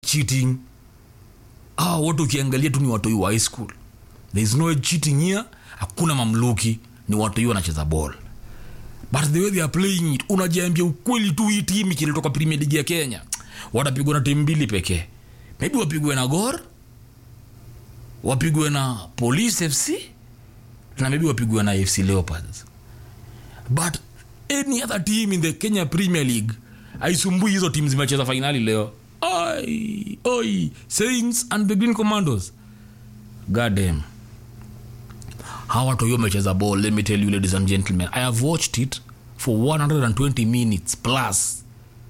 cheating ah, wote ukiangalia tu ni watoi wa high school there is no cheating here hakuna mamluki ni watoi wanacheza ball but the way they are playing it unajiambia ukweli tu hii timu ikilitoka premier league ya kenya watapigwa na timu mbili pekee maybe wapigwe na gor wapigwe na police fc na maybe wapigwe na fc leopards but any other team in the kenya premier league aisumbui hizo timu zimecheza fainali leo Ai, oi saints and the green commandos goddamn hawa watu hiyo wamecheza ball let me tell you ladies and gentlemen i have watched it for 120 minutes plus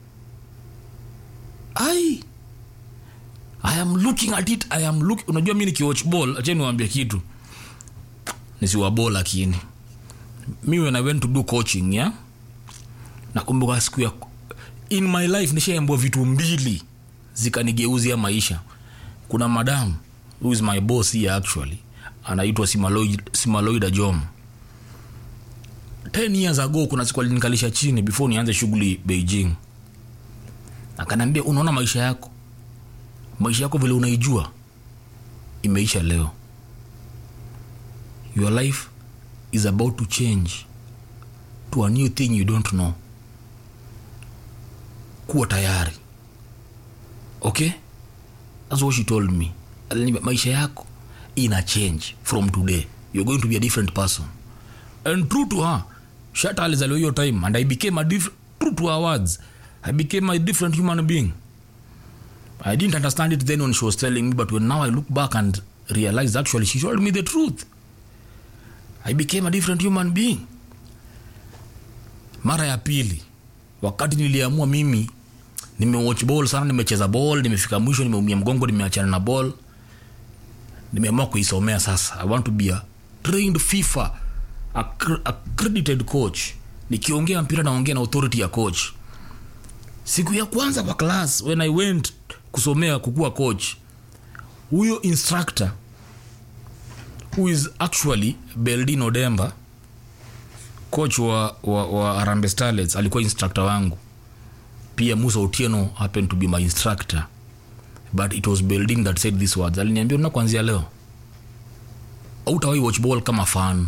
ai i am looking at it i am look unajua mi nikiwatch ball acheni niwaambie kitu nisiwa ball lakini mi when i went to do coaching yeah nakumbuka siku ya in my life nishaambua vitu mbili zikanigeuzia maisha kuna madam who is my boss here actually anaitwa simaloid, simaloida jom 10 years ago kuna siku alinikalisha chini before nianze shughuli beijing akaniambia unaona maisha yako maisha yako vile unaijua imeisha leo your life is about to change to a new thing you don't know kuwa tayari okay that's what she told me Aliniambia, maisha yako ina change from today you're going to be a different person and true to her shata alizaliwa hiyo time and i became a diff- true to her words i became a different human being i didn't understand it then when she was telling me but when now i look back and realize actually she told me the truth i became a different human being mara ya pili wakati niliamua mimi nimewatch ball sana nimecheza ball nimefika mwisho nimeumia mgongo nimeachana na ball nimeamua kuisomea sasa i want to be a trained fifa accr- accredited coach nikiongea mpira naongea na authority ya coach siku ya kwanza kwa class when i went kusomea kukuwa coach huyo instructor who is actually beldino demba coach wa, wa, wa arambe starlets alikuwa instructor wangu pia musa otieno happened to be my instructor but it was beldin that said these words aliniambia una kuanzia leo autawai watch ball kama fan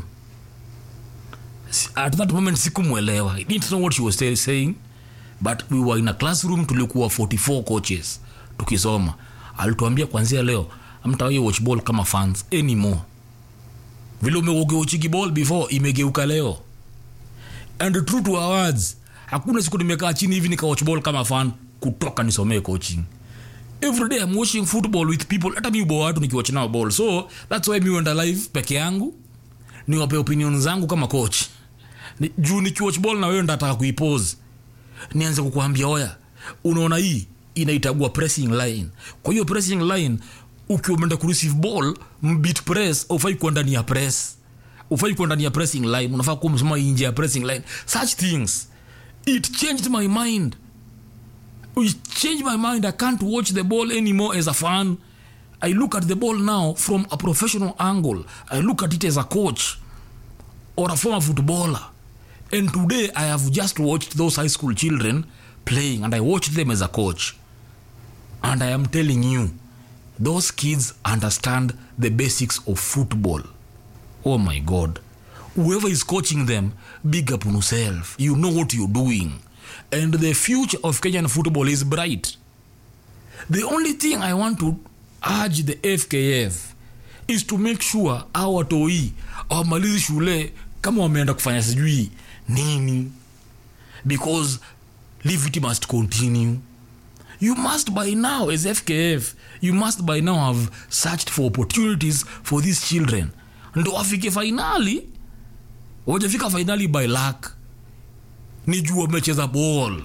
Si- at that moment sikumwelewa i didn't know what she was say- saying but we were in a classroom tulikuwa 44 coaches tukisoma alituambia kuanzia leo amtawai watch ball kama fans anymore vile umeuchiki ball before imegeuka leo and true to our words hakuna siku nimekaa chini hivi nikawatch ball kama fan kutoka nisomee coaching every day I'm watching football with people hata mi ubo watu nikiwatch nao ball so that's why mi wenda live peke yangu niwape opinion zangu kama coach ni, juu nikiwatch ball na wewe ndataka kuipose nianze kukuambia oya unaona hii inaitagua pressing line kwa hiyo pressing line ukiwa umeenda kureceive ball mbit press ufai kuwa ndani ya press ufai kuwa ndani ya pressing line unafaa kuwa msema nje ya pressing line such things it changed my mind it changed my mind i can't watch the ball anymore as a fan i look at the ball now from a professional angle i look at it as a coach or a former footballer and today i have just watched those high school children playing and i watched them as a coach and i am telling you those kids understand the basics of football oh my god whoever is coaching them big up on yourself you know what you're doing and the future of kenyan football is bright the only thing i want to urge the fkf is to make sure au watoi awamalizi shule kama wameenda kufanya sijui nini because livity must continue you must by now as fkf you must by now have searched for opportunities for these children ndo wafike fainali wajafika fainali by luck ni juu wamecheza ball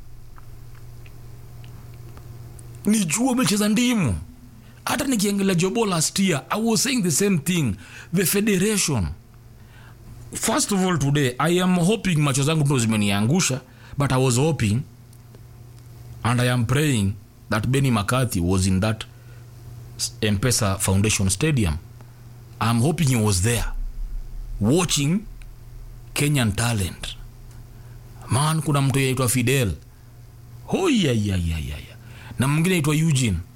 ni juu wamecheza ndimu hata nikiangalia jobo last year i was saying the same thing the federation first of all today i am hoping macho zangu ndo zimeniangusha but i was hoping and i am praying that benny mccarthy was in that mpesa foundation stadium i'm hoping he was there watching kenyan talent man kuna mtu yaitwa fidel hoyayayayaya na mwingine aitwa eugene